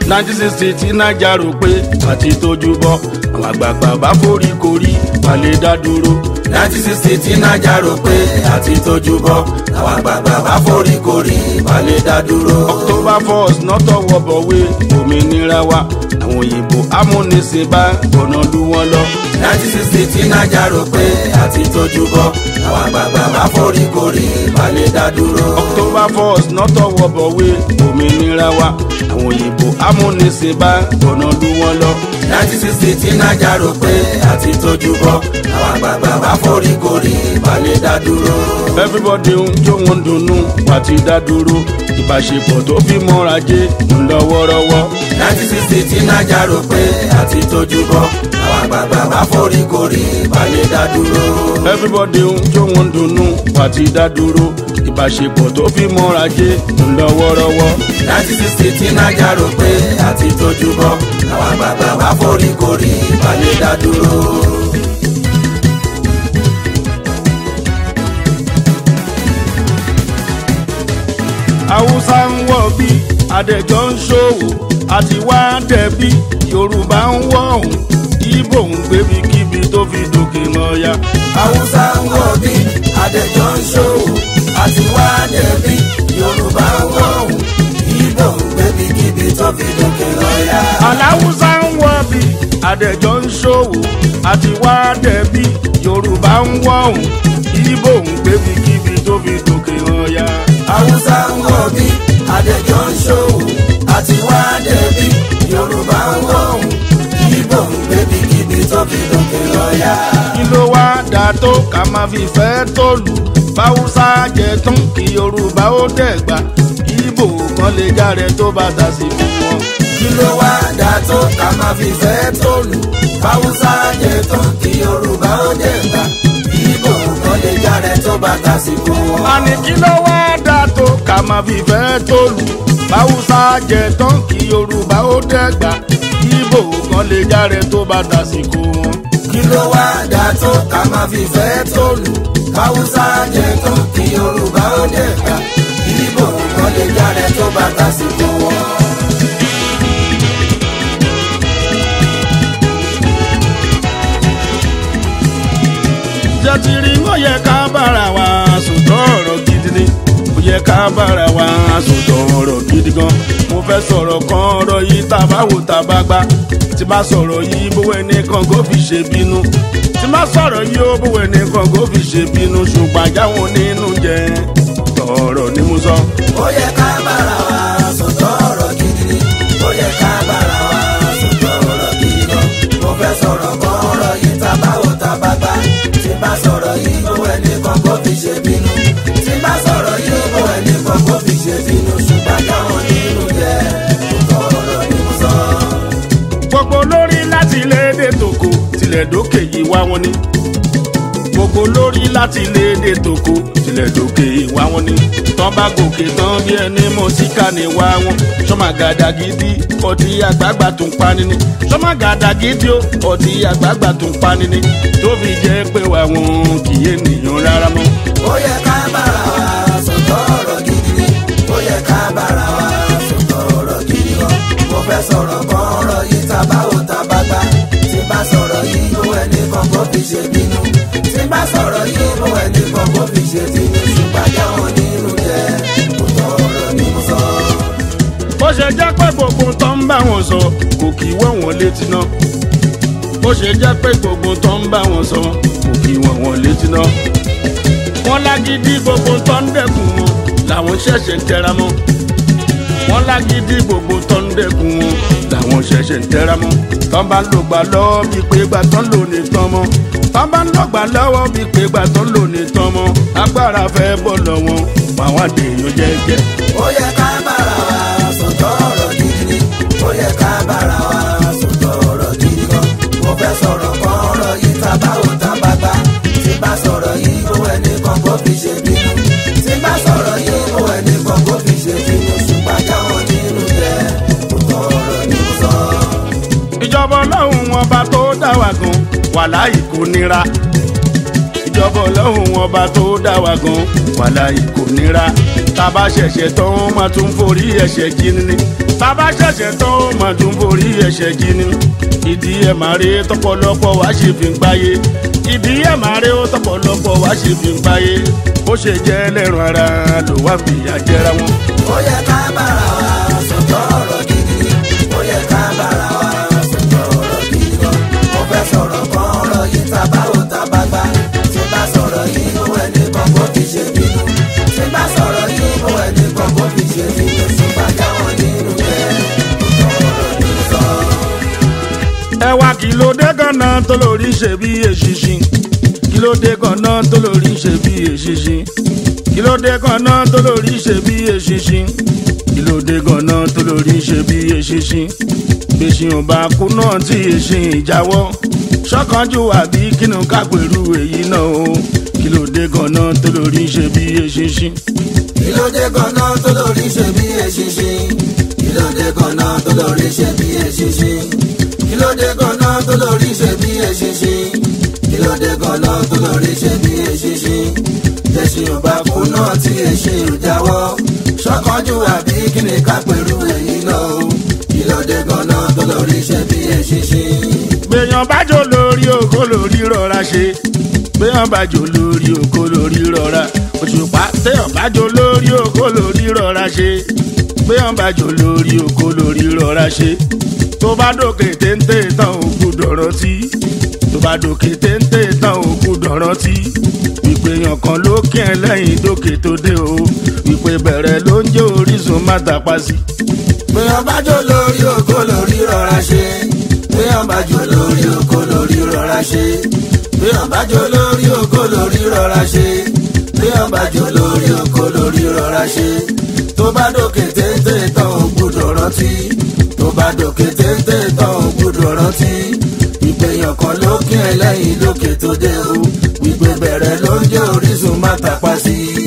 nineteen sixty tí naija rò pé àti tójú bọ́ àwọn àgbààgbà bá forí korí balẹ̀ dá dúró. nineteen sixty tí naija rò pé àti tójú bọ́ àwọn àgbààgbà bá forí korí balẹ̀ dá dúró. october first nọ́tọ̀ wọ̀bọ̀wé òmìnira wa àwọn òyìnbó amúnisìn bá gbọ̀nà lù wọ́n lọ. nineteen sixty tí naija rò pé àti tójú bọ́ àwọn àgbààgbà bá forí korí balẹ̀ dá dúró. october first nọ́tọ̀ wọ̀bọ̀wé òmìnira wa àwọn òyìnbó amúnisìn bá gbọ̀nà lù wọ́n lọ. nineteen sixty tí naija rò pé àti tójú bọ́ àwọn àgbààgbà bá forí korí balẹ̀ dá dúró. everybody ń jó wọn dunnú pàtí dá dúró ìbáṣepọ̀ tó fi mọ́ra jẹ́ ń lọ wọ́rọ́wọ́. nineteen sixty tí naija rò pé àti tójú bọ́ àwọn àgbààgbà bá forí korí balẹ̀ dá dúró. everybody ń jó wọn dunnú pàtí dá dúró ìbáṣepọ̀ tó fi mọ́ra jẹ́ ń lọ wọ́rọ́wọ́. nineteen sixty tí naija rò pé àti tójú bọ́ àwọn àgbààgbà bá forí korí balẹ̀ dá dúró. haúsá ń wọ̀ bí adẹ́jọ́ ń ṣòwò àti wá dẹ̀bí yorùbá ń wọ̀ ọ̀hún ibo ń gbébi kíbi tó fi dòkè lọ́ya. haúsá ń wọ̀ bí adẹ́jọ́ ń ṣòwò àti wá dẹ̀bí yorùbá ń wọ̀ ọ̀hún ibo ń gbébi kíbi tó fi dòkè lọ́ya. aláwùsá ń wọ̀ bí adẹ́jọ́ ń ṣòwò àti wá dẹ̀bí yorùbá ń wọ̀ ọ̀hún ibo ń gbébi kíbi tó fi dòkè lọ́ya. haúsá ń wọ̀ bí adẹ́jọ́ ń ṣòwò àti wá dẹ̀bí yorùbá ń wọ̀ ọ̀hún ibo ń gbébi kíbi tó fi dòkè lọ́ya. kí ló wá dà tó ká máa fi fẹ́ tó lù báwùsá jẹ tán kí yorùbá ó dẹ̀gbà ibo kan lè járe tó bá ta sí fún wọn. kí ló wá dà tó ká máa fi fẹ́ tó lù haúsá jẹ tán kí yorùbá ó dẹ̀ gbà ibo kan lè jáde tó bá tásìkò wọn. àní kí ló wá dà tó ká máa fi fẹ́ tó lù báwùsá jẹ tán kí yorùbá ó dẹ̀gbà ibo kan lè járe tó bá ta sí fún wọn. kí ló wá dà tó ká máa fi fẹ́ tó lù haúsá jẹ tán kí yorùbá ó dẹ̀ gbà ibo kan lè jáde tó bá tásìkò wọn. jẹ́ ti rí ó yẹ ká bára wa sòtọ́ ọ̀rọ̀ gidi ni ó yẹ ká bára wa sòtọ́ ọ̀rọ̀ gidi gan mo fẹ́ sọ̀rọ̀ kan ọ̀rọ̀ yìí tá a bá wò tá a bá gbá tí bá sọ̀rọ̀ yìí bówó ẹnìkan kó fi ṣe bínú tí bá sọ̀rọ̀ yìí ó bówó ẹnìkan kó fi ṣe bínú ṣùgbọ́n àjáwọn nínú jẹ ọ̀rọ̀ ni mo sọ. ó yẹ ká bára wa sòtọ́ ọ̀rọ̀ gidi ni ó yẹ ká bára wa sòtọ́ ọ̀rọ̀ gidi gan mo fẹ́ sọ̀rọ̀ kan ọ̀rọ̀ yìí tá a bá wò tá a bá gbá tí bá sọ̀rọ̀ yìí bó ẹni kan kó fi ṣe bínú tí bá sọ̀rọ̀ yìí bó ẹni kan kó fi ṣe bínú ṣùgbọ́n káwọn nínú jẹ́ sòtọ́ ọ̀rọ̀ ni mo sọ. gbogbo lórí láti ilé èdè tòkó tilẹ̀ dókè yìí wá wọn ni gbogbo lórí láti ilé èdè tòkó tilẹ̀ dókè yìí wá wọn ni tán bá gòkè tán bí ẹni mọ̀ síkà ní wá wọn sọmagàdà gidi ọtí àgbààgbà tún pani ni sọmagàdà gidi ó ọtí àgbààgbà tún pani ni tó fi jẹ́ pé wà wọn kì í ènìyàn rárá mọ́. ó yẹ ká bára wa sòtọ́ ọ̀rọ̀ gidi ni ó yẹ ká bára wa sòtọ́ ọ̀rọ̀ gidi gan mo fẹ́ sọ̀rọ̀ kan ọ̀rọ̀ yìí tá a bá wò tá a bá gbá tí bá sọ̀rọ̀ yìí bó ẹni kan kó fi ṣe bínú tí bá sọ̀rọ̀ yìí bó ẹni kan kó fi ṣe bínú ṣùgbọ́n káwọn nínú jẹ́ sòtọ́ ọ̀rọ̀ ni mo sọ. bó ṣe jẹ́ pé gbogbo tó ń bá wọn sọ kò kì í wọ̀ wọ́n létí náà bó ṣe jẹ́ pé gbogbo tó ń bá wọn sọ kò kì í wọ̀ wọ́n létí náà wọ́n lágídí gbogbo tó ń dẹ́kun wọn làwọn ṣẹ̀ṣẹ̀ ń tẹra mọ́ wọ́n lágídí gbogbo tó ń dẹ́kun wọn làwọn ṣẹ̀ṣẹ̀ ń tẹra mọ́ tán bá ń lò gbà lọ́wọ́ bíi pé gbà tán lò ní tán mọ́ tán bá ń lò gbà lọ́wọ́ bíi pé gbà tán lò ní tán mọ́ agbára fẹ́ bọ̀ lọ́wọ́ àwọn àdéhùn jẹ́jẹ́. ó yẹ ká bára wa sòtọ́ ọ̀rọ̀ gidi ni ó yẹ ká bára wa sòtọ́ ọ̀rọ̀ gidi gan mo fẹ́ sọ̀rọ̀ kan ọ̀rọ̀ yìí tá a bá wò tá a bá gbá tí bá sọ̀rọ̀ yìí bó ẹni kan kó fi ṣe bínú tí bá sọ̀rọ̀ yìí bó ẹni kan kó fi ṣe bínú ṣùgbọ́n káwọn nínú jẹ́ sòtọ́ ọ̀rọ̀ ni mo sọ. ìjọba ọlọ́run ọba tó dá wa gan wàláì kò nira ìjọba ọlọ́run ọba tó dá wa gan wàláì kò nira tá a bá ṣẹ̀ṣẹ̀ tán máa tún forí ẹ̀ṣẹ̀ jí ni bàbá ṣẹ̀ṣẹ̀ tán ó mà tún borí ẹ̀ṣẹ̀ jí ni ìdí ẹ̀ máa rí tọpọlọpọ wá ṣe fi ń gbáyé ìdí ẹ̀ máa rí tọpọlọpọ wá ṣe fi ń gbáyé bó ṣe jẹ́ ẹlẹ́rùn ara ló wá fìyà jẹra wọn. ó yẹ ká bára wa sọ̀tọ̀ ọ̀rọ̀ gidi ó yẹ ká bára wa sọ̀tọ̀ ọ̀rọ̀ gidi gan mo fẹ́ sọ̀rọ̀ kan ọ̀rọ̀ yìí ta báwo ta bá gbá tí bá sọ̀rọ̀ yìí mo wẹ̀ ní kọ̀kọ́ fi ṣe bínú tí bá sọ̀rọ̀ yìí mo wẹ̀ ní kọ̀kọ́ fi ṣe bínú tí bá jáwọ́ nínú jẹ́ ọ̀rọ̀ ní sọ. ẹ wá kí ló dé ganan tó lórí ṣe bí èṣìṣin kí ló dé ganan tó lórí ṣe bí èṣìṣin kí ló dé ganan tó lórí ṣe bí èṣìṣin kí ló dé ganan tó lórí ṣe bí èṣìṣin gbèsè ọba kú náà tí èṣin ìjáwọ́ ṣọ́kànjú àbí kínú kápẹ̀rú èyí náà o kí ló dé ganan tó lórí ṣe bí èṣìṣin. kí ló dé gan-an tó lórí ṣe bí eṣinṣin kí ló dé gan-an tó lórí ṣe bí eṣinṣin kí ló dé gan-an tó lórí ṣe bí eṣinṣin kí ló dé gan-an tó lórí ṣe bí eṣinṣin tẹ̀sìn ò bá kú náà tí eṣin ò jáwọ́ ṣọ́kànjú àbí kí ni ká pẹ̀lú èyí náà o kí ló dé gan-an tó lórí ṣe bí eṣinṣin. gbèyàn bájò lórí òkò lórí rọra ṣe gbèyàn bájò lórí òkò lórí rọra òṣùpá téèyàn bájò lórí òkò lórí rọra ṣe gbèyàn bájò lórí òkò lórí rọra ṣe tó bá dòkè téńté tán òkú dọ̀rọ̀ tí tó bá dòkè téńté tán òkú dọ̀rọ̀ tí ìpèyàn kan ló kí ẹ lẹ́yìn dókè tó dé o ìpè bẹ̀rẹ̀ ló ń jẹ́ orísun má tàpá sí. Béèyàn bá jó lórí oko lórí rọra ṣe. Béèyàn bá jó lórí oko lórí rọra ṣe. Béèyàn bá jó lórí oko lórí rọra ṣe. Béèyàn bá jó lórí oko lórí rọra ṣe. Tó bá dòkè téńté tán ò gbúdọ̀ rántí. Tó bá dòkè téńté tán ò gbúdọ̀ rántí. Ìpèyàn kan ló kí ẹ lẹ́yìn lókè tó dé o. Ìgbé bẹ̀rẹ̀ ló ń jẹ́ orísun má tapá sí i.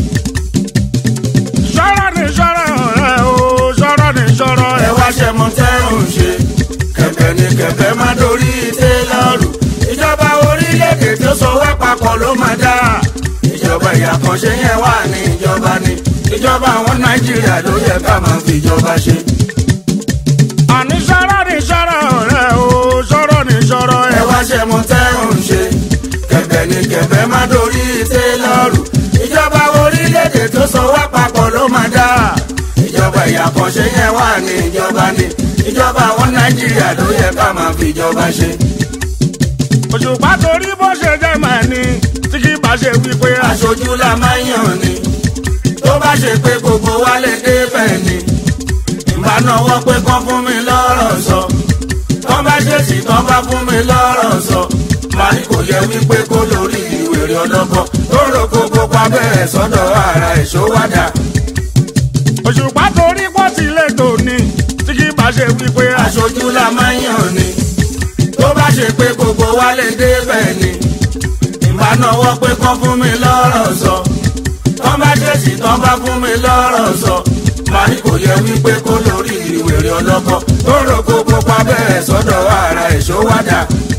sọ̀rọ̀ ni sọ̀rọ̀ rẹ̀ o sọ̀rọ̀ ni sọ̀rọ̀ ẹ ẹ̀ wá ṣe mọ tẹ́rùn ṣe kẹ̀kẹ́ ni kẹ̀kẹ́ má dorí tẹ́lọ̀rù ìjọba orílẹ̀-èdè tó so wá papọ̀ ló máa dá ìjọba ìyàkànṣe yẹn wà ní ìjọba ni ìjọba àwọn nàìjíríà ló yẹ ká máa fi ìjọba ṣe. àní sọ̀rọ̀ ni sọ̀rọ̀ rẹ̀ o sọ̀rọ̀ ni sọ̀rọ̀ ẹ ẹ̀ wá ṣe mọ tẹ́rùn ṣe kẹ̀kẹ́ ni kẹ̀kẹ́ má dorí tẹ́lọ̀rù ìjọba orílẹ̀-èdè tó so wá papọ̀ ló máa dá ìjọba ìyàkànṣe yẹn wà ní ìjọba ni ìjọba àwọn nàìjíríà ló yẹ ká máa fi ìjọba ṣe. òṣùpá torí bó ṣe jẹ́ màá ní tí kì í bá ṣe wípé aṣojú la máa ń yàn ni tó bá ṣe pé gbogbo wa lè débẹ̀ ni ìbá náwó pé kán fún mi lọ́rọ̀ sọ tán bá ṣèṣì tán bá fún mi lọ́rọ̀ sọ màá ní kò yẹ wípé kó lórí ìwèrè ọlọ́gbọ́n tó rò kó kópa bẹ́ẹ̀ sọ́dọ̀ ara ìṣówádà òṣùpá torí pọ̀ sí lẹ́tọ̀ ní tí kì í bá ṣe wípé aṣojú la máa ń yàn ni tó bá ṣe pé gbogbo wa lè débẹ̀ ni ìbá náwó pé kán fún mi lọ́rọ̀ sọ tán bá ṣèṣì tán bá fún mi lọ́rọ̀ sọ màá ní kò yẹ wípé kó lórí ìwèrè ọlọ́kọ tó rò kó kópa bẹ́ẹ̀ sọ́dọ̀ ara ìṣówádà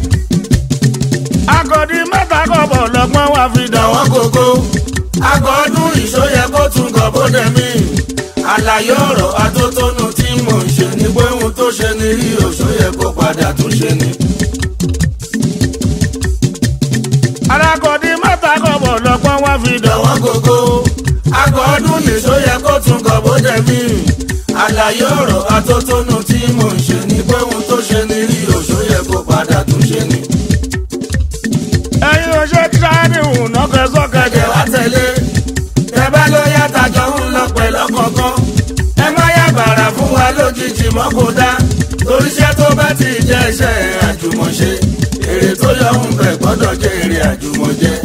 agọ̀dì mẹ́ta kọ̀bọ̀ lọ́gbọ́n wá fi dàn wọ́n. àwọn gógó àgọ́ ọdún ìṣóyẹ kó tún gọ̀ bóde mi àlàyé ọ̀rọ̀ atótónu tí mò ń ṣe ni pé ohun tó ṣe ni rí òṣóyẹ kó padà tún ṣe ni. alágọ̀dì mẹ́ta kọ̀bọ̀ lọ́gbọ́n wá fi dàn wọ́n. àwọn gógó àgọ́ ọdún ìṣóyẹ kó tún gọ̀ bóde mi àlàyé ọ̀rọ̀ atótónu tí mò ń ṣe ni pé ohun tó ṣe ni rí òṣóyẹ kó padà tún ṣe ni. ẹ̀yin ò ṣe tíráàdì hùn nọ́kẹ́ sọ́kẹ́ ẹ̀jẹ̀ wá tẹ̀lé tẹ bá ló yá tajọ ń lọ pẹ̀lú ọkọ̀ọ̀kan ẹ má yá bàrà fún wa lójijì mọ́ kó dá torí iṣẹ́ tó bá ti jẹ́ iṣẹ́ àjùmọ̀ṣe èrè tó yọ ń bẹ̀ gbọ́dọ̀ jẹ́ èrè àjùmọ̀jẹ́.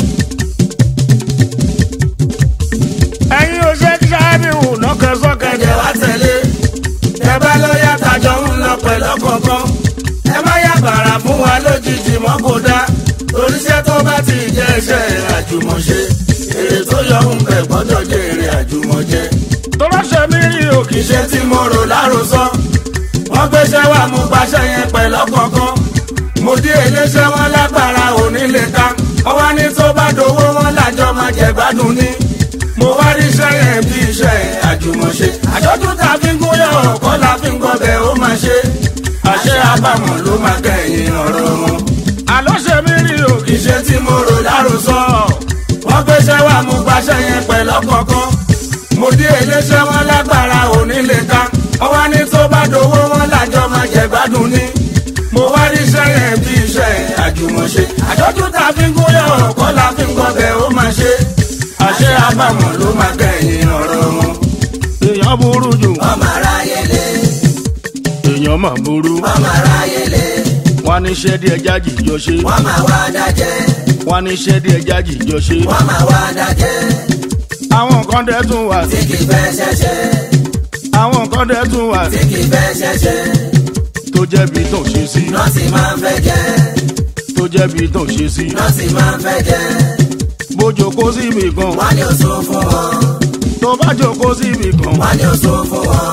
ẹ̀yin ò ṣe tíráàdì hùn nọ́kẹ́ sọ́kẹ́ ẹ̀jẹ̀ wá tẹ̀lé tẹ bá ló yá tajọ ń lọ pẹ̀lú ọkọ̀ọ̀kan ẹ má yá bàrà fún wa lójijì mọ́ kó dá torí iṣẹ́ tó bá ti jẹ́ iṣẹ́ àjùmọ̀ṣe èrè tó yọ ń bẹ̀ gbọ́dọ̀ jẹ́ èrè àjùmọ̀jẹ́. tọ́lá ṣe mí rí òkè iṣẹ́ tí mo rò lárosọ. wọ́n gbéṣẹ́ wá mú gbaṣẹ́ yẹn pẹ̀lú ọ̀kọ̀ọ̀kan. mo dé iléeṣẹ́ wọn lágbára onílé ká. ọwọ́ ní tó bá dowó wọn lájọ máa jẹ gbádùn ní. mo wá rí iṣẹ́ yẹn bí iṣẹ́ àjùmọ̀ṣe àjọ̀dún tá a fi ń gúnyán ọ̀kọ́ la fi ń gbọ́bẹ̀ ó máa ṣe àṣẹ àbámọ̀ ló máa kẹ́yìn ọ̀rọ̀ wọn àlọ́ ṣe mí rí òkè iṣẹ́ tí mo rò láròsọ wọ́n gbéṣẹ́ wá mú gbaṣẹ́ yẹn pẹ̀lú ọ̀kọ̀ọ̀kan mo dé iléeṣẹ́ wọn lágbára òní lè ka ọwọ́ ní tó bá dowó wọn lájọ máa jẹ gbádùn ní mo wá rí iṣẹ́ yẹn bí iṣẹ́ àjùmọ̀ṣe àjọ̀dún tá a fi ń gúnyán ọ̀kọ́ la fi ń gbọ́bẹ̀ ó máa ṣe àṣẹ àbámọ̀ ló máa kẹ́yìn ọ̀rọ̀ wọn èèyàn burú jù ọmọ aráyé lé èèyàn mà burú ọmọ aráyé lé wọn ní iṣẹ́ díẹ̀ jájì jọ ṣe wọ́n máa wá dájẹ́ wọn ní iṣẹ́ díẹ̀ jájì jọ ṣe wọ́n máa wá dájẹ́ àwọn nǹkan dẹ̀ tún wà tí kì í fẹ́ ṣẹ̀ṣẹ̀ àwọn nǹkan dẹ̀ tún wà tí kì í fẹ́ ṣẹ̀ṣẹ̀ tó jẹ́bi tó ṣe sí nọ́ọ̀sì máa ń fẹ́ jẹ́ tó jẹ́bi tó ṣe sí nọ́ọ̀sì máa ń fẹ́ jẹ́ bójó kó síbi kan wọ́n ní oṣù fún wọn tó bá jókòó síbi kan wọ́n ní oṣù fún wọn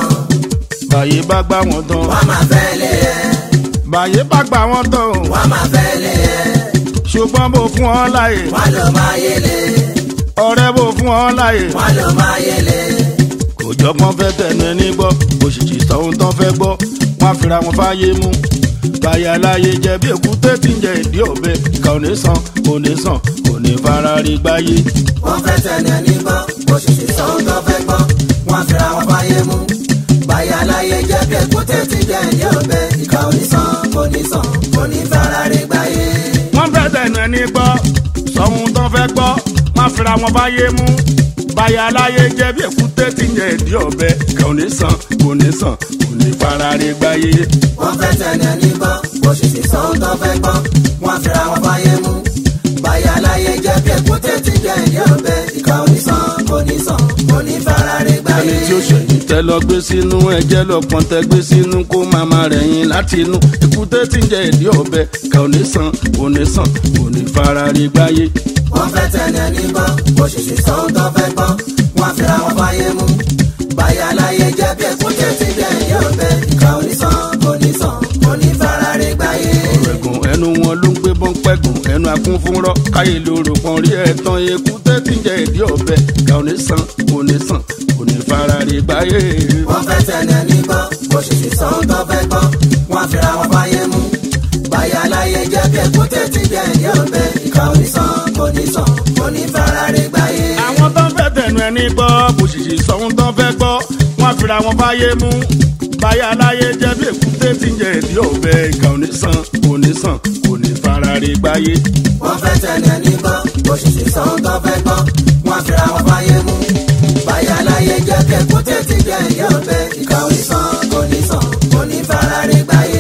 báyé bá gbá wọn tán wọ́n máa fẹ́ lé ẹ báyé bá gbá wọn tán wọ́n máa fẹ́ lé ẹ ṣùgbọ́n bó fún ọ láyè wọ́n ló máa yẹlé ọ̀rẹ́ bó fún ọ láyè wọ́n ló máa yẹlé kò jọpọ́n fẹ́ tẹnu ẹni gbọ́ òṣìṣì sọ́hun tán fẹ́ gbọ́ wọ́n á fira wọn fáyé mú báyà láyé jẹ bí èkúté tí ń jẹ ìdí ọ̀bẹ ìkà ò ní sàn kò ní sàn kò ní fara rí gbáyé. wọ́n fẹ́ tẹ̀lé ẹni gbọ́ òṣìṣẹ́ sọ́hún tó fẹ́ gbọ́ wọ́n fira wọn fáyé mú báyà láyé jẹ́ bí èkúté ti jẹ́ ìdí ọ̀bẹ ìkà ò ní sàn kò ní sàn kò ní fara rí gbáyé. wọ́n fẹ́ tẹnu ẹni gbọ́ sọ́hun tán fẹ́ gbọ́ wọ́n á fira wọn fáyé mú báyà láyé jẹ bí èkúté tí ń jẹ ìdí ọ̀bẹ ìkà ò ní sàn kò ní sàn kò ní fara rí gbáyé. wọ́n fẹ́ tẹ̀lé ẹni gbọ́ òṣìṣẹ́ sọ́hún tó fẹ́ gbọ́ wọ́n fira wọn fáyé mú báyà láyé jẹ́ bí èkúté ti jẹ́ ìdí ọ̀bẹ ìkà ò ní sàn kò ní sàn kò ní fara rí gbáyé. ẹni tí ó ṣẹ̀yìn tẹ́ lọ gbé sínú ẹ̀jẹ̀ lọ́pọ̀n tẹ́ gbé sínú kó màmá rẹ̀ yín láti inú èkúté tí ń jẹ ìdí ọ̀bẹ kà ò ní sàn kò ní sàn kò ní fara rí gbáyé. wọ́n fẹ́ tẹ̀lé ẹni gbọ́ òṣìṣẹ́ sọ́hún tó fẹ́ gbọ́ wọ́n fira wọn fáyé mú báyà láyé jẹ́ bí èkúté ti jẹ́ ìdí ọ̀bẹ ìkà ò ní sàn kò ní sàn kò ní fara rí gbáyé. ẹ̀gùn ẹnu wọn ló ń gbé bọ́n pẹ́gùn ẹnu akún fún rọ́ káyé lóru kan rí ẹ̀tàn èkúté tí ń jẹ ìdí ọ̀bẹ kà ò ní sàn kò ní sàn kò ní fara rí gbáyé. wọ́n fẹ́ tẹ̀lé ẹni gbọ́ òṣìṣẹ́ sọ́hún tó fẹ́ gbọ́ wọ́n fira wọn fáyé mú báyà láyé jẹ́ bí èkúté ti jẹ́ ìdí ọ̀bẹ ìkà ò ní sàn kò ní sàn kò ní fara rí gbáyé. àwọn tó ń fẹ́ tẹnu ẹni gbọ́ bòṣìṣì sọ́hún tó fẹ́ gbọ́ wọ́n fira wọn fáyé mú báyà láyé jẹ́ bí èkúté tí ń jẹ ìdí ọ̀bẹ kà ò ní sàn kò ní sàn kò ní fara rí gbáyé. wọ́n fẹ́ tẹ̀lé ẹni gbọ́ òṣìṣẹ́ sọ́hún tó fẹ́ gbọ́ wọ́n fira wọn fáyé mú báyà láyé jẹ́ bí èkúté ti jẹ́ ìdí ọ̀bẹ ìkà ò ní sàn kò ní sàn kò ní fara rí gbáyé.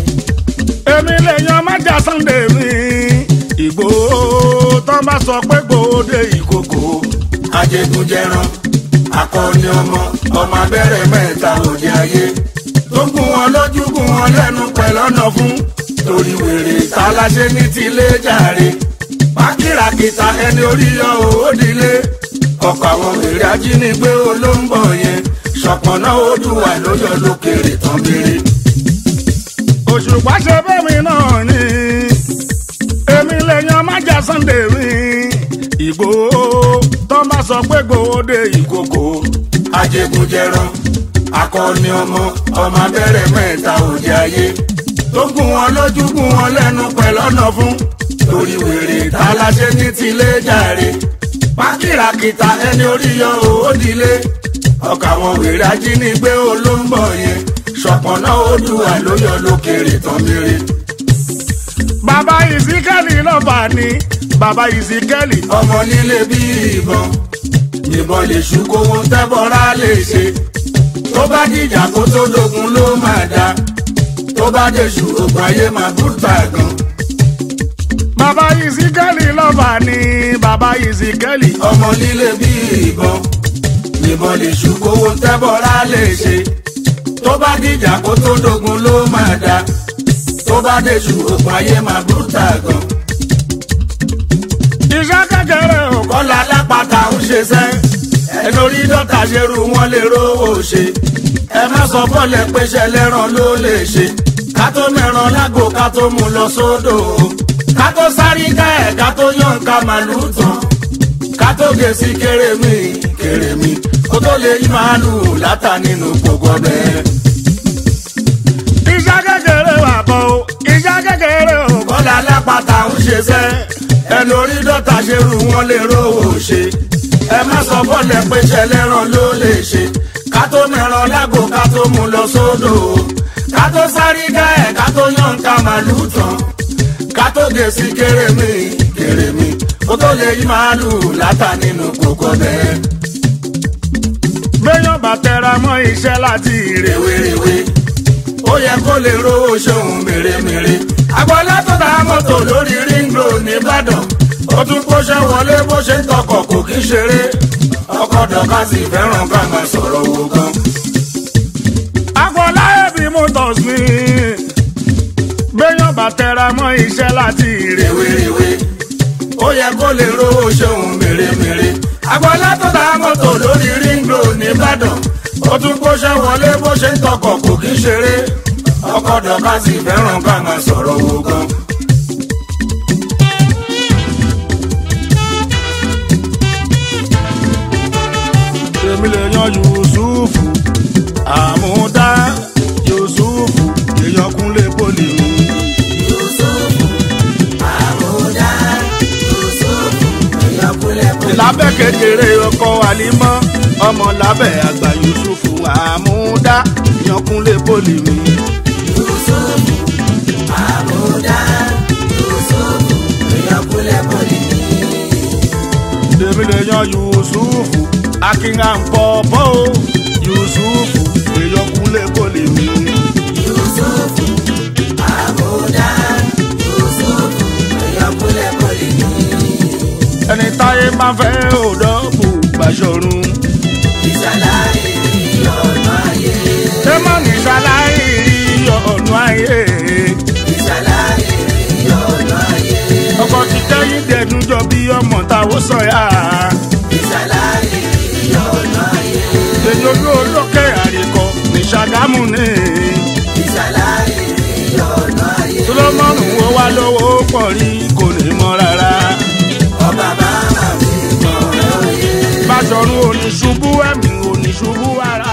èmi lè yan májà sunday mi ìgbòho tó bá sọ pé gbòde ìkòkò ajégunjẹran akọni ọmọ ọmọ abẹ́rẹ́ mẹ́ta òde ayé tó gún wọn lójú gún wọn lẹ́nu pẹ̀lú ọ̀nà fún torí wèrè taláṣẹ ní tilé jàre pákìràkìtà ẹni orí yọ òódìlé ọkọ̀ àwọn wèrè ajínigbé olóńgbò yẹn ṣọ̀pọ̀nà odùwà ló yọ lókèrè tán béèrè. òṣùpá ṣe bẹ́mi náà ni èmi lè yan májà sunday mi ìgbòho tó bá sọ pé gbòde ìkòkò ajégunjẹran akọni ọmọ ọmọ abẹ́rẹ́ mẹ́ta òde ayé tó gún wọn lójú gún wọn lẹ́nu pẹ̀lú ọ̀nà fún torí wèrè taláṣẹ ní tilé jàre pákìràkìtà ẹni orí yọ òódìlé ọkà àwọn wèrè ajínigbé olóńgbò yẹn ṣọpọnà odùwà ló yọ lókèrè tán mèrè bàbá ìsíkẹ́lì lọ́ba ni bàbá ìsíkẹ́lì ọmọ nílé bí ìbọn ìbọn lè ṣú kówó tẹ́bọ̀rá lè ṣe tó bá dìjà kó tó dogun ló máa da tó bá dèṣù ògùn ayé máa bùtà gan bàbá ìsíkẹ́lì lọ́ba ni bàbá ìsíkẹ́lì ọmọ nílé bí ìbọn ìbọn lè ṣú kówó tẹ́bọ̀rá lè ṣe tó bá dìjà kó tó dogun ló máa da tó bá dèṣù ògùn ayé máa bùtà gan iṣẹ́ kékeré ò kọ́ kọ́lá alápàtà ń ṣe sẹ́ ẹ lórí dọ́tà ṣerú wọn lè rówó ṣe ẹ má sọ bọ́ọ̀lẹ̀ péṣẹ lẹ́ràn ló lè ṣe ká tó mẹ́ràn lágbo ká tó mú lọ sódò ká tó sáré ká ẹ̀ ká tó yàn ká màlúù tán ká tó gé sí kérémì kérémì kó tó lè yí màálù látà nínú gbogbo ọbẹ̀. iṣẹ́ kékeré wà kọ́ o iṣẹ́ kékeré o. bọ́lá alápàtà ń ṣe sẹ́ ẹnu orí dọ́ta ṣe rú wọn lè rówó ṣe ẹ má sọ bọ́ọ̀lẹ̀ pé ṣẹlẹ́ràn ló lè ṣe ká tó mẹ́ràn lágbo ká tó mú lọ sódò ká tó sáré dá ẹ̀ ká tó yàn ká màálù tán ká tó dé sí kérémì kérémì kó tó lè yí màálù látà nínú kókó bẹ́ẹ̀. béèyàn bá tẹra mọ́ iṣẹ́ láti rè rèwerèwe ó yẹ kó lè rówó ṣeun mèremère agbọ́lá tó ta mọ́tò lórí ring road nìbàdàn ó tún kó ṣe wọlé bó ṣe ń tọkọ̀ kò kí ṣeré ọkọ̀ dọ̀ka sì fẹ́ràn ká máa sọ̀rọ̀ owó gan. agbọ́lá ẹ̀bí motors ni béèyàn bá tẹra mọ́ iṣẹ́ láti rè rèwerèwe ó yẹ kó lè rówó ṣeun mèremère agbọ́lá tó ta mọ́tò lórí ring road nìbàdàn ó tún kó ṣe wọlé bó ṣe ń tọkọ̀ kò kí ṣeré ọkọ̀ dọ̀ka sì fẹ́ràn ká máa sọ̀rọ̀ owó gan. èmi lè yan yusufu àmúdá yusufu èèyàn kúnlé poli lábẹ́ kékeré ọkọ àlímọ́ ọmọ lábẹ́ àgbà yusufu àmúdá èèyàn kúnlé poli mi. èmi lè yan yusufu akínhànpọ̀pọ̀ o yusufu èèyàn kúnlé poli mi. ẹni táyé máa fẹ́ òdọ́bù gbàṣọrun. ṣé mọ̀ ní ṣaláì rí ọ̀nà ayé. ọkọ̀ ti tẹ́yìn dẹ̀dún jọ bí ọmọ táwọn sọ̀yà. èyí olú olókè àríkọ ní ṣàgámù ní. sọlọ́mọ́nù wo wá lówó pọ̀ rí kò lè mọ rárá. báṣọ̀run oníṣubú ẹ̀mí oníṣubú ara.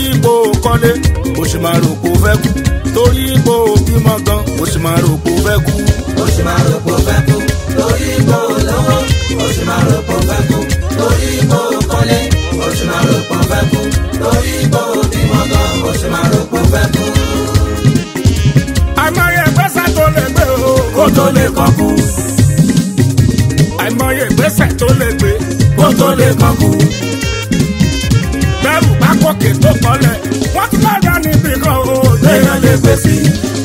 ipò kọ́lé o sì máa rò kó fẹ́ kú torí ipò bímọ gan o sì máa rò kó fẹ́ kú. ó sì máa rò pé ó fẹ́ kú lórí ipò lówó ó sì máa rò pé ó fẹ́ kú lórí ipò kọ́lé ó sì máa rò pé ó fẹ́ kú lórí ipò bímọ gan ó sì máa rò pé ó fẹ́ kú. àìmọye ìgbésẹ̀ tó lè gbé o kó tó lè kọ́ kú àìmọye ìgbésẹ̀ tó lè gbé kó tó lè kọ́ kú bẹ́rù bá kókè tó kọ́lẹ̀ wọ́n tún lọ́ọ́ dá níbi kan o téèyàn lè gbé sí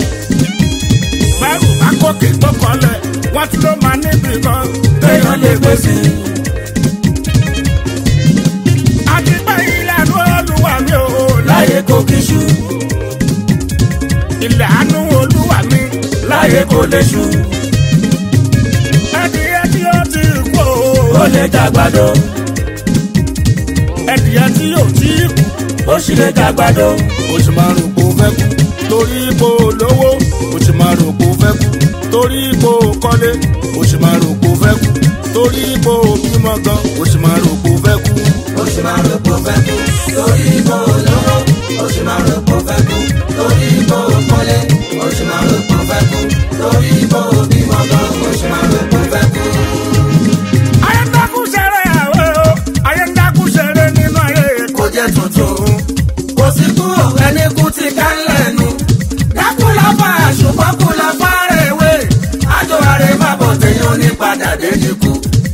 bẹ́rù bá kókè tó kọ́lẹ̀ wọ́n tún ló máa níbi kan téèyàn lè gbé sí àti pé ìlànà olúwa mi ò láyé kò kí ṣú ìlànà olúwa mi láyé kò lè ṣú ẹdìyẹ tí ó ti kú ó lè jàgbàdo ẹdìyẹ tí ó ti kú ó sì lè jàgbàdo o sì máa rò kó fẹ́ kú torí ipò lówó o sì máa rò kó fẹ́ kú torí ipò kọ́lé o sì máa rò kó fẹ́ kú torí ipò bímọ gan o sì máa rò kó fẹ́ kú. ó sì máa rò pé ó fẹ́ kú lórí ipò lówó ó sì máa rò pé ó fẹ́ kú lórí ipò kọ́lé ó sì máa rò pé ó fẹ́ kú lórí ipò bímọ gan ó sì máa rò pé ó fẹ́ kú. ayé ń dákú ṣeré àwẹ̀ o ayé ń dákú ṣeré nínú ayé kò jẹ́ tuntun kò sí kú ẹni kú ti ká lẹ́nu dákú lọ́fà ṣùgbọ́n kú lọ́fà rèwé àjọ àrè má bọ̀ téèyàn ní padà dé ní kú.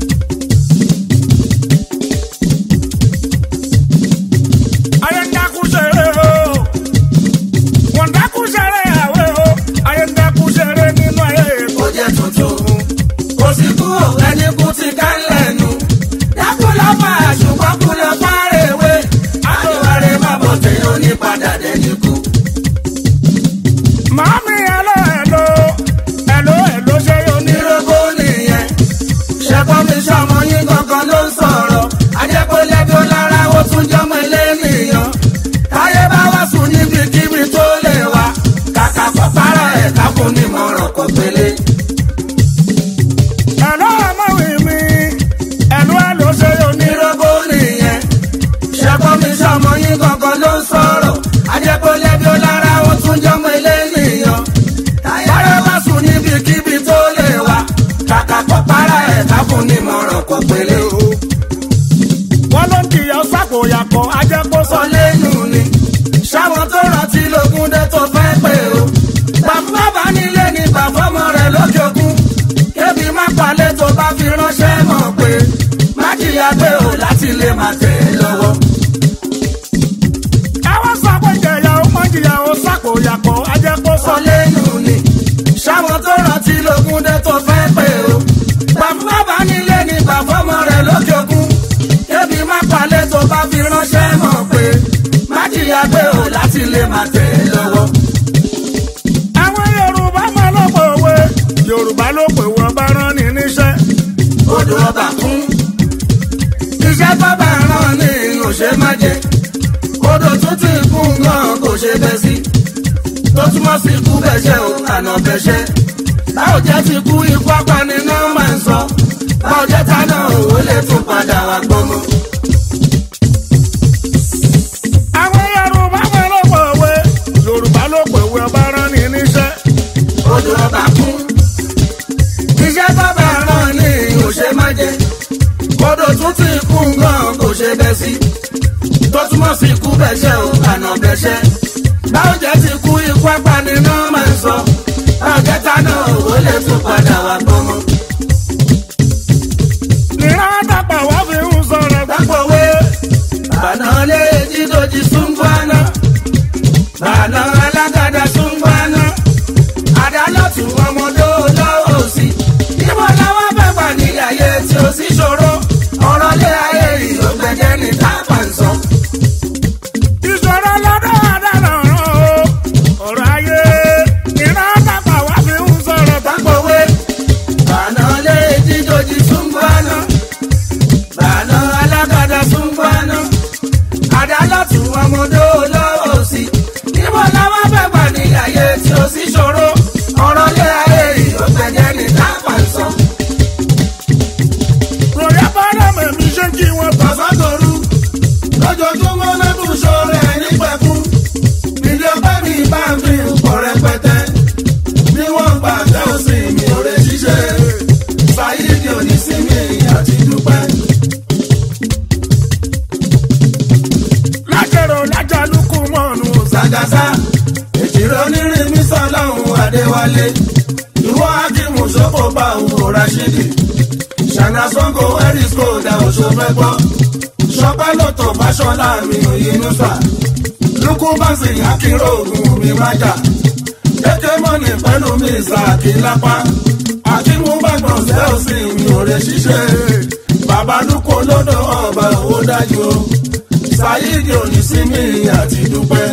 ayé ń dákú ṣeré o wọ́n dákú ṣeré àwẹ̀ o ayé ń dákú ṣeré nínú ayé kò jẹ́ tuntun kò sí kú ẹni kú ti ká lẹ́nu dákú lọ́fà ṣùgbọ́n kú lọ́fà rèwé àjọ àrè má bọ̀ téèyàn ní padà dé ní kú. màámi ẹlò ẹlò ẹlò ẹlò ṣe yóò ní. onírúurú nìyẹn ṣẹ́gbọ́n mi ṣọmọ yín gangan ló ń sọ̀rọ̀ ajẹ́pẹ́lẹ́ bí ó lára ó tún jọmọ ilé nìyàn táyé bá wá sùn níbikíbi tó lè wá kàkà pàpàrà ẹ̀ kákùn ní mọ̀ràn kò pélé. ẹlò ọmọwé mi ẹlò ẹlò ṣe yóò ní. onírúurú nìyẹn ṣẹ́gbọ́n mi ṣọmọ yín gangan ló ń sọ̀rọ̀ ajẹ́pẹ́lẹ́ bí ó lára ó tún jọmọ ilé nìyàn táyé bá sùn níbikíbi tó lè wá kàkà pàpàrà ẹ̀ kákùn ní mọ̀ràn kò pélé. wọ́n ló ń kìyà sákòyàkọ̀ ajẹ́kó sọ. sọ lẹ́nu ni ṣáwọn tó rántí lógún dé tó fẹ́ pé o bàbá bá nílé ni bàbá ọmọ rẹ̀ lókè òkun kébi má palẹ̀ tó bá fi ránṣẹ́ mọ̀ pé má jìyà pé o láti lè má tẹ̀ ẹ́ lọ́wọ́. àwọn sọ pé jẹ̀yà ó mọ̀ jìyà ó sákòyàkọ̀ ajẹ́kó sọ. sọ lẹ́nu ni ṣáwọn tó rántí lógún dé tó fẹ́ pé o bàbá bá nílé ni bàbá ọmọ rẹ̀ lókè òkun kébi má palẹ̀ tó bá fi ránṣẹ́ mọ̀ pé má jìyà pé o láti lè má tẹ̀ ẹ́ lọ́wọ́. àwọn yorùbá máa ló pè wé yorùbá ló pè wọ́n bá rán ni níṣẹ́. odò ọba kún. iṣẹ́ bábà rán ní òṣè má jẹ. odò tún ti kún gan kò ṣe bẹ́ sí. tó túmọ̀ sí ikú bẹ́ṣẹ́ o àná bẹ́ṣẹ́. báwo jẹ́ ti kú ikú apani náà máa ń sọ. báwo jẹ́ tánà òwò lè tún padà wá gbọ́mọ. àwọn yorùbá máa ló pè wé yorùbá ló pè wé bá rán ni níṣẹ́. odò ọba kún. iṣẹ́ bábà rán ní òṣè má jẹ. odò tún ti kún gan kò ṣe bẹ́ sí. tó túmọ̀ sí ikú bẹ́ṣẹ́ o àná bẹ́ṣẹ́. báwo jẹ́ ti kú ikú apani náà máa ń sọ. báwo jẹ́ tánà òwò lè tún padà wá gbọ́mọ. nìran àtàpà wá fi ń sọ̀rọ̀ gbà. Dápòwé bàná lé jídòjì súngbọ́nà. Bàná alágàdá súngbọ́nà. Àdálọ́tù ọmọdé lọ́wọ́ òsì. Níbo làwọn fẹ́ gbà ní ayé tí ó sì ṣòro? Ọ̀rọ̀ lé ayé yìí ó gbẹ̀gẹ́ ní tápà ń sọ. ìṣòro lọ́dọ̀ àdàlọ́ rán o ọ̀rọ̀ ayé nìran àtàpà wá fi ń sọ̀rọ̀ gbà. Dápòwé jásá èjìrè onírin mi sọlọ́hún adéwálé ìwọ akímù sọ́kò bá òun ò rashidi ṣànà sango erisco dá oṣù mẹ́gbọ́ ṣọpẹ́ lọ́tọ̀ fáṣọlá mi òyìnbó sà lukú báṣì akínró ògùn mi májà kéké mọ́nì pẹ̀lú mi ìsàkí lápá akínmú bàgbọ̀n ṣẹ́ òsì mi ò rẹ̀ ṣiṣẹ́ bàbá lukú olódò ọba owó dájú o ṣáyídì òní sí mi àti dúpẹ́.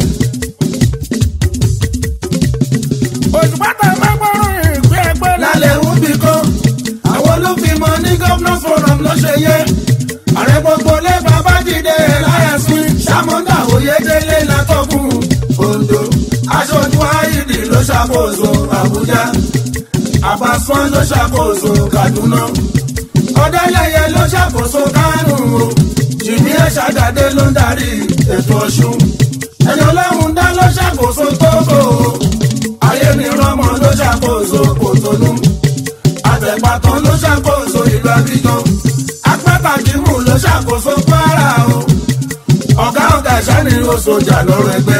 òṣùpátá máa gbọ́rùn ìgbé ẹgbẹ́ lálẹ́ ń bí kọ́ àwọn ló fi mọ ní governors forum ló ṣe yẹ ààrẹ gbogbo lé babájídé láyàsí sàmúndà oyèdélé látọkùn ondo aṣojú àìdì ló ṣàkóso àbújá àbáṣán ló ṣàkóso kaduna ọdẹlẹyẹ ló ṣàkóso kánò o jìnnì ẹṣàdàdé ló ń darí ètò ọṣun ẹni ọlọ́run dá ló ṣàkóso tókò o ayé ni rọmọ ló ṣàkóso kòtónú àtẹ̀pàtàn ló ṣàkóso ìlú abidjan apátàkìmù ló ṣàkóso kwara o ọ̀gá ọ̀gá ìṣáni oṣoojà lọ́rọ̀ ẹgbẹ́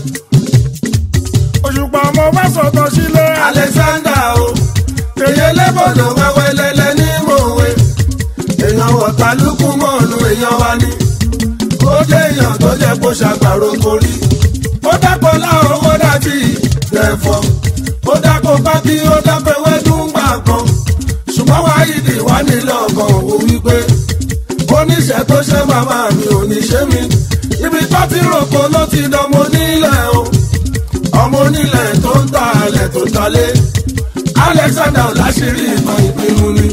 òṣùpá ọmọ bá sọ̀tọ̀ sílé alexander o èyí lẹ́bọ̀dọ̀ wẹ́wẹ́ lẹ́lẹ́ ní mòwe èèyàn ọ̀tàlùkù mọ́ọ̀nù èèyàn wa ni ó jẹ́ èèyàn tó jẹ́ kó ṣàgbàro korí ó dápọ̀ láwọn ó dàbí ẹ̀fọ́ ó dápọ̀ pákí ó dápọ̀ ewédú gbà kan ṣùgbọ́n wáyídì wá nílò ọkàn òun wípé oníṣẹ́ tó ṣe màmá mi ò ní ṣe mí ibi tó ti rògbò ló ti dánmọ́ nílẹ̀ o ọmọ onílẹ̀ tó ń ta alẹ̀ tó talé alexander ọ̀làṣírí ìmọ̀ ìpinnu ni.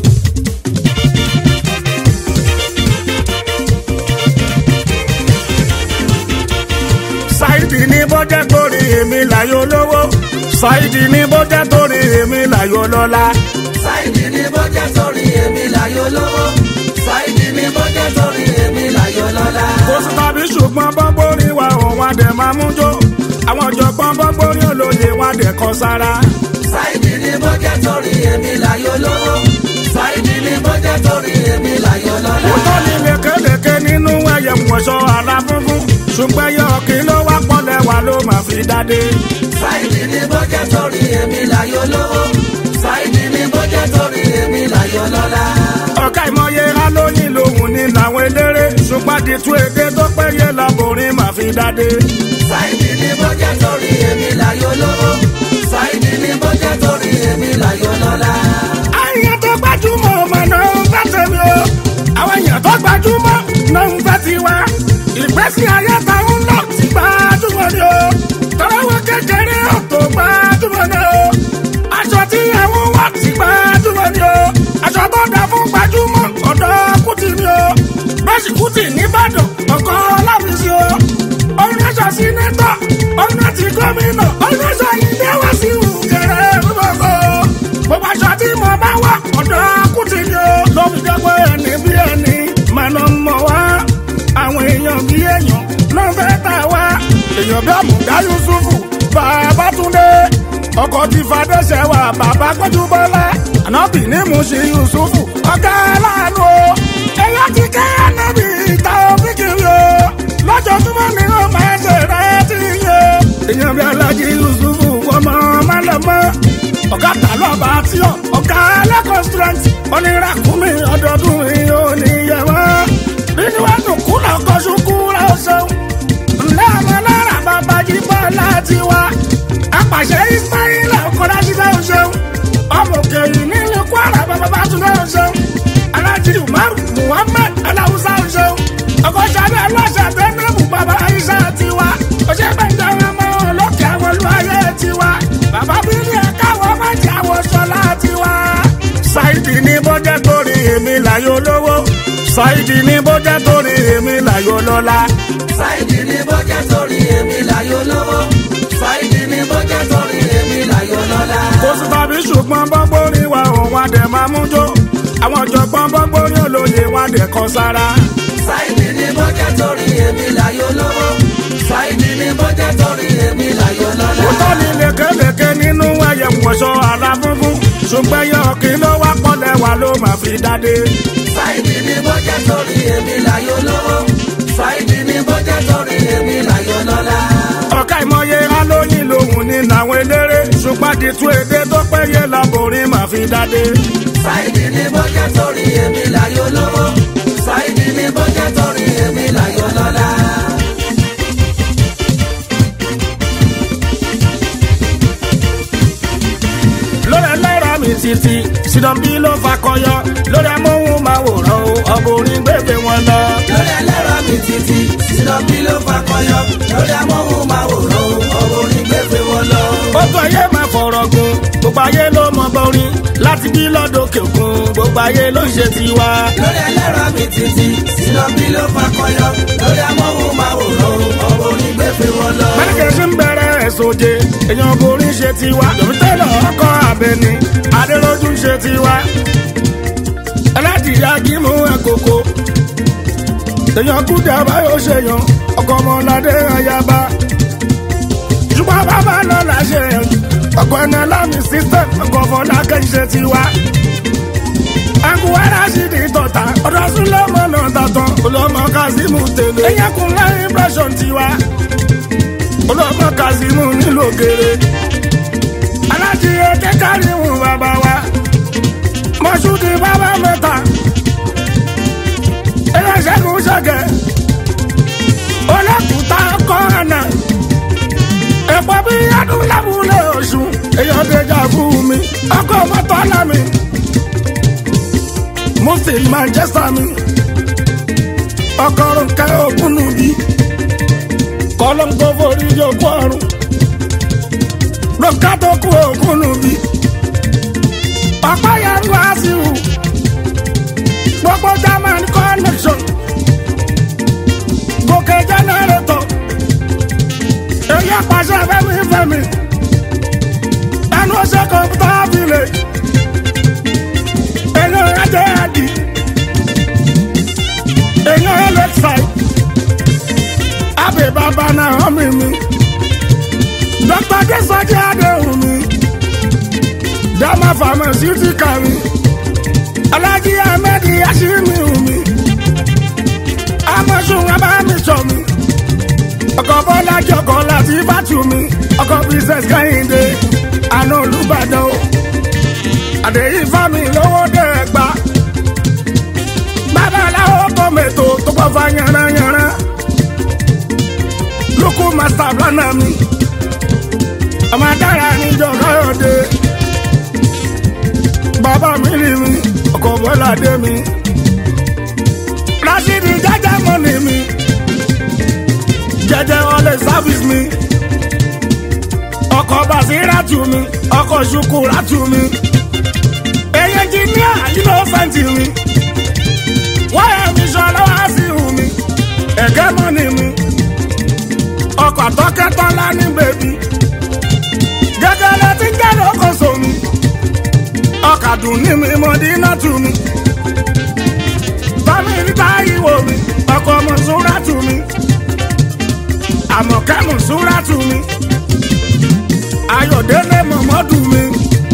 ṣáìdì ní bọ́jẹ́ torí èmi láyò lówó ṣáìdì ní bọ́jẹ́ torí èmi láyò lọ́lá sáìdì ní bọ́jẹ́ torí èmi láyò lówó sáìdì ní bọ́jẹ́ torí èmi láyò lọ́lá. kò sí tàbí ṣùgbọ́n bọ́gbórí wa òun adẹ̀ máa mú jó àwọn ọ̀jọ̀gbọ́n bọ́gbórí olóye wọn adẹ̀ kọ sára. sáìdì ní bọ́jẹ́ torí èmi láyò lówó sáìdì ní bọ́jẹ́ torí èmi láyò lọ́lá. òótọ́ ni lékelèké nínú ẹyẹ wọ̀ṣọ àlà funfun ṣùgbọ́n yọ kí ló wá pọ́lẹ̀ wà ló máa fi dáde. sáìdì ní bọ́jẹ́ torí èmi láyò lówó sáìdì ní bọ́jẹ́ torí èmi láyò lọ́lá. ọ̀ka ìmọye alóyin lòun ní làwọn eléré ṣùgbọ́n àdìtú èdè tó péye làbòrin máa fi dáde. sáìdì ní bọ́jẹ́ torí èmi láyò lówó sáìdì ní bọ́jẹ́ torí èmi láyò lọ́lá. àyàn tó gbajúmọ̀ ọmọ náà ń fẹ́ tèmi o àwọn èèyàn tó gbajúmọ̀ náà ń fẹ́ tiwa ìgbésí ayé táwọn lọ ti gbajúmọ̀ ni o tọ́lọ́wọ́ kékeré ò tó gbajúmọ̀ ni o aṣọ tí àwọn wà ti gbajúmọ̀ ni o aṣọ tó dà fún gbajúmọ̀ ọ̀dọ́ kùtì ni o bẹ́sì kùtì nìbàdàn ọkọ̀ ọlọ́fíìsì o ọ̀run aṣọ sínétọ̀ ọ̀run àti gómìnà ọ̀run aṣọ ilé wá sí ìwúkẹrẹ gbogbo gbogbo aṣọ tí mo bá wà ọ̀dọ́ kùtì ni o lóbi jẹ́ pé ẹni bí ẹni máa ná mọ̀ wá àwọn èèyàn bí èèyàn ló ń fẹ́ tà wá èèyàn bí àmùdá yusufu bàbá túndé ọkọ̀ tí fadẹ́sẹ̀ wà bàbá gbẹ́jú bọ́lá ànábì ní muṣi yusufu ọ̀gá aláàánú o èèyàn ti kẹ́ ànábì ìta òfìkiri o lọ́jọ́júmọ́ ni ó máa ṣe rẹ́ ti yẹ èèyàn bí alájí yusufu ọmọ málẹ̀mọ́ ọ̀gá tàlọ́ba tí ó ọ̀gá lẹ́kọ̀ọ́ strength oníràkúnmí ọdọọdún yìí ò ní yẹ wọ́n nínú ẹnu kúlọ̀ kọ́sùkú rẹ̀ ó ṣeun ńlẹ́ ọmọ náírà bàbá jí bọ́ láti wá apàṣẹ ismaila ọkọ̀dá ṣiṣẹ́ ó ṣeun ọmọ òkè yìí nílùú kwara bàbá bá tún lẹ́ ó ṣeun alájí umaru muhammed aláwùsá ó ṣeun ọkọ̀ ṣàbẹ̀ aláṣà tẹ́lẹ̀mù bàbá aisha tiwa ọṣẹ́ gbẹ̀ngàn ọmọ olókè àwọn olúwayé tiwa bàbá bíbí ẹ̀ka àwọn májì àwọn ṣọlá tiwa. ṣáìdì ní bọ́jẹ́ torí èmi láyò lówó ṣáìdì ní bọ́jẹ́ torí èmi láyò lọ́lá. sáìdì ní bọ́jẹ́ torí èmi láyò lówó sáìdì ní bọ́jẹ́ torí èmi láyò lọ́lá. kò sí tàbí ṣùgbọ́n bọ́gbórí wa òun adẹ̀ máa mú jó àwọn ọ̀jọ̀gbọ́n bọ́gbórí olóye wọn adẹ̀ kọ sára. sáìdì ní bọ́jẹ́ torí èmi láyò lówó sáìdì ní bọ́jẹ́ torí èmi láyò lọ́lá. òótọ́ ni lékelèké nínú ẹyẹ wọ̀ṣọ àlà funfun ṣùgbọ́n yọ kí ló wá pọ́lẹ̀ wà ló máa fi dáde. sáìdì ní bọ́jẹ́ torí èmi láyò lówó sáìdì ní bọ́jẹ́ torí èmi láyò lọ́lá. ọ̀ka ìmọye àdìtú èdè tó péye laborin máa fi dádé. Sáìdì ní bọ́jẹ́ torí èmi láyò lówó. Sáìdì ní bọ́jẹ́ torí èmi láyò lọ́lá. lórí ẹlẹ́rọ mi títí sídọ̀bí ló fakọyọ lórí amóhùnmáwòrán o ọbùnrin gbèbè wọn lọ. Lórí ẹlẹ́rọ mi títí, sídọ̀bí ló fakọyọ. Lórí amóhùnmáwòrán, ọ̀rọ̀ onígbèfẹ́ wọn lọ. gbogbo ayé máa fọ̀rọ̀ gun gbogbo ayé ló mọ bọ́rin láti bí lọ́dọ̀kẹ́ òkun gbogbo ayé ló ń ṣe tiwa. Lórí ẹlẹ́rọ mi títí, sídọ̀bí ló fakọyọ. Lórí amóhùnmáwòrán, ọ̀rọ̀ onígbèfẹ́ wọn lọ. mẹ́ríkẹ́sì ń bẹ̀rẹ̀ ẹ̀sọ́jẹ èèyàn borin ṣe tiwa lòmítẹ́lọ̀ ọkọ̀ abẹni adéròjú ń ṣe tiwa. aládìyá gímù ẹ̀kọ́kọ́ èèyàn kúdà báyọ̀ ṣèyàn ọkọ̀ ọmọládé ayaba. ṣùgbọ́n bàbá náà là ṣe yàn ọkọ̀ ẹ̀nà lámì system ọkọ̀ fọlákẹ́ ń ṣe tiwa. akuwara sì di tọ̀tà ọ̀dọ̀ súnlọ́mọ náà tàtàn olọ́mọ kazeem tèlé. ẹ̀yà kún láyé impression tiwa olọ́mọ kazeem nílò gèrè. alájíyé kékàríwù bàbá wa mọ̀ṣúdì bàbá mẹ́ta. ẹlẹ́sẹ̀kùn ṣẹ̀gẹ̀ ọlọ́kùtà kọ́ọ̀nà ẹ̀pọ̀ bí adúlábùlé oṣù èèyàn déjà fún mi ọkọ̀ mọ́tò lámì mufti manchester mi ọkọ̀rùn ká ògúnnù bí kọ́lọ́ńkọ́ forí yòókù ọ̀run lọ́ka tó kú ògúnnù bí ọ̀pá yẹn wá sí wù gbogbo german connection gòkè generator èyí àpàṣẹ fẹmi fẹmi ẹnu ọṣẹ kọmpútà village èyí ẹjẹ ẹdì èyí ẹlẹkside abẹ bàbá náà ọmọ mi dr desoji adéhùn mi dama pharmaceutical mi alhaji ahmed yashimi mi amọ̀sùn abámisọ̀ mi ọkọ̀ bọ́lá jọkọ̀ láti bàtú mi ọkọ̀ princess kẹ́hìndé àná olùbàdàn o àdéhìí fámi lówó dé ẹgbà babaláwo tọ́mẹ̀tò tó kọ́ fa yànnayànna lókù master planner mi ọmọ adára níjọ káyọ̀dé bàbá mi rí mi ọkọ̀ bọ́lá dé mi rashidi jájá mọ́ni mi jẹjẹ ọlẹ service mi ọkọ basira tu mi ọkọ ṣukura tu mi èyí ẹnjìníà yìí ló fẹ́ǹtì mi wáyà mi sọ lọ́wọ́ sí ìhù mi ẹ̀gẹ́ mọ́ni mi ọkọ̀ àtọ́kẹ́tọ́lá ní bèbí gẹ́gẹ́ lọ ti ń jẹ́ lókòso mi ọkàdùn ní mi mọ̀dínà tù mi bámi níta ìwò mi ọkọ̀ mọ̀súrà tù mi àmọ̀kẹ́mù súrà tù mí ayọ̀délé mọ̀mọ́dù mi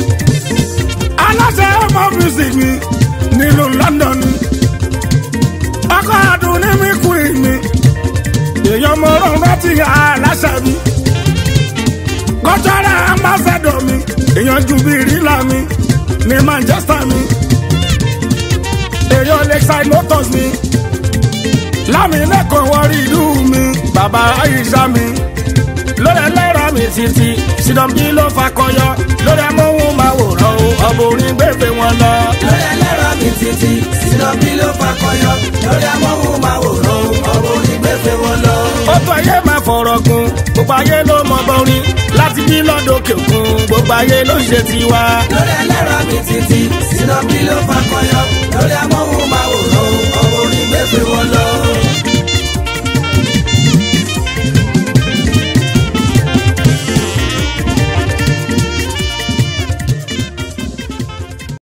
aláṣẹ ọmọ music mi nílùú london ọkọ̀ àdùn ní mi kú mi èèyàn mọ̀rọ̀ rántí aláṣẹ mi kọ́tọ́rà ambassador mi èèyàn ju bí rílà mi ní manchester mi èèyàn lakeside motors mi lámìlẹ́kọ̀ọ́ wọrí ìlú mi bàbá àyíṣà mi lórí ẹlẹ́rọ mi títí sídọ̀bí ló fakọyọ lórí amóhùnmáwòrán o ọ̀bùnrin gbèfè wọn lọ. Lórí ẹlẹ́rọ mi títí, sídọ̀bí ló fakọyọ. Lórí amóhùnmáwòrán, ọ̀rọ̀ onígbèfẹ́ wọn lọ. ó tó ayé máa fọ̀rọ̀ gun gbogbo ayé ló mọ bọ́rin láti bí lọ́dọ̀kẹ́ òkun gbogbo ayé ló ń ṣe tiwa. Lórí ẹlẹ́rọ